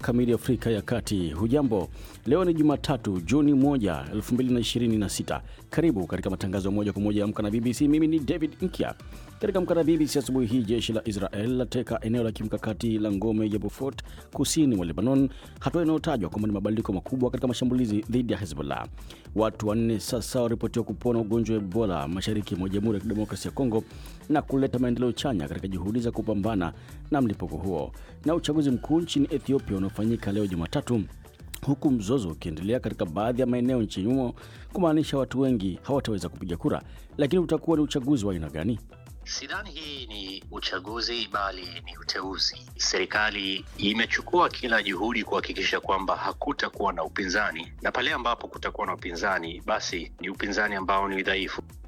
kamili Afrika ya Kati. Hujambo, leo ni Jumatatu Juni 1, 2026. Karibu katika matangazo ya moja kwa moja ya Amka na BBC. Mimi ni David Nkya. Katika Amka na BBC asubuhi hii, jeshi la Israel lateka eneo la kimkakati la ngome ya Beaufort kusini mwa Lebanon, hatua inayotajwa kwamba ni mabadiliko makubwa katika mashambulizi dhidi ya Hezbollah. Watu wanne sasa waripotiwa kupona ugonjwa wa Ebola mashariki mwa Jamhuri ya Kidemokrasia ya Kongo na kuleta maendeleo chanya katika juhudi za kupambana na mlipuko huo. Na uchaguzi mkuu nchini Ethiopia unaofanyika leo Jumatatu huku mzozo ukiendelea katika baadhi ya maeneo nchini humo, kumaanisha watu wengi hawataweza kupiga kura. Lakini utakuwa ni uchaguzi wa aina gani? Sidhani hii ni uchaguzi bali ni uteuzi. Serikali imechukua kila juhudi kuhakikisha kwamba hakutakuwa na upinzani, na pale ambapo kutakuwa na upinzani, basi ni upinzani ambao ni dhaifu.